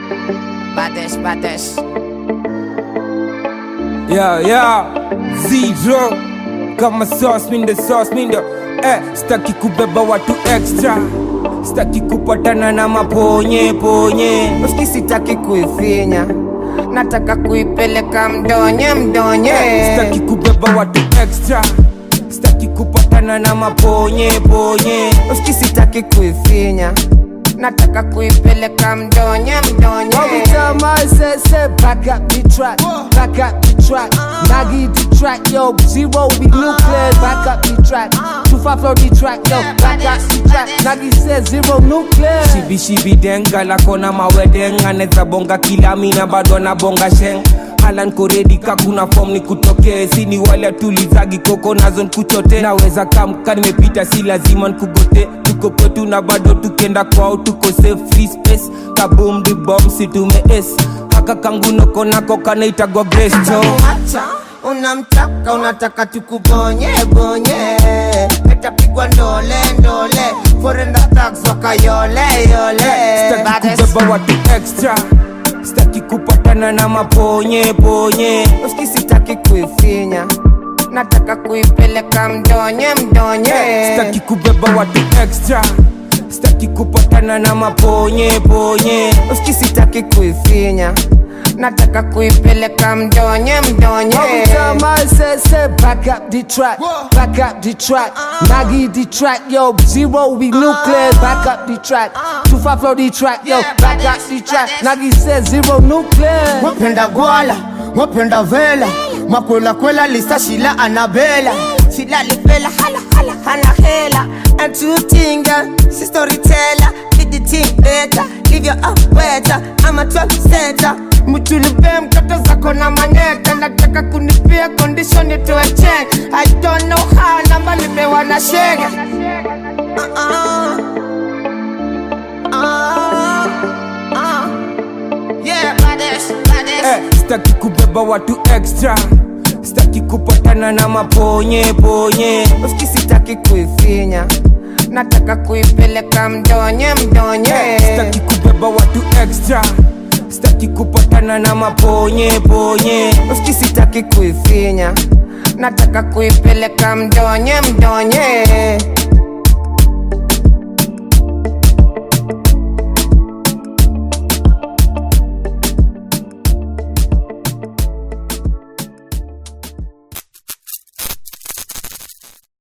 Baddest, baddest. Yeah, yeah, zero kama sauce mindo sauce mindo eh, staki kubeba watu extra staki kupatana na maponye ponye Uski sitaki kuifinya, nataka kuipeleka mdonye mdonye. staki kubeba watu extra staki kupatana na maponye ponye Uski sitaki kuifinya, nataka kuipeleka mdonye mdonye. Every time I say, say, back up the track, back up the track. Nagi the track, yo, zero be nuclear, back up the track. Two five flow the track, yo, back up the track. Nagi says zero nuclear. shibishibi denga lakona mawedenga neza bonga kila mina bado na bonga sheng halan koredi kakuna fom ni kutokee sini wale tulizagi koko nazo nkuchote naweza kamka nimepita si lazima nkugote tuko kwetu na bado tukenda kwao tuko safe free space kabum di bom situme s haka kangunoko nako kanaitagwa grace cho Acha, unamtaka unataka tukubonye bonye etapigwa ndole ndole forenda tax wakayole yole staki Baddest. kubeba watu extra staki kupatana na maponye ponye Uski sitaki kuifinya, nataka kuipeleka mdonye mdonye. staki kubeba watu extra staki kupatana na maponye ponye Uski sitaki kuifinya, nataka kuipeleka mdonye mdonye. Every time I say, say, back up the track, back up the track. Nagi the track, yo, zero be nuclear, back up the track. Two five flow the track, yo, back up the track. Nagi says zero nuclear. Mwapenda gwala, mwapenda vela, makwela kwela lista shila anabela. Shila lifela hala hala hana hela. And two tinga, si storyteller, did the thing better, live your up better. I'm a 12 center. Mchulube mtoto zako na maneta nataka kunipia condition itoe check I don't know how namba nipewa na shege uh-uh. uh, uh. Yeah, baddest, baddest. eh, staki kubeba watu extra staki kupatana na maponye ponye Uski sitaki kuifinya, nataka kuipeleka mdonye mdonye. staki kubeba watu extra staki kupatana na maponye ponye Uski sitaki kuifinya, nataka kuipeleka mdonye mdonye.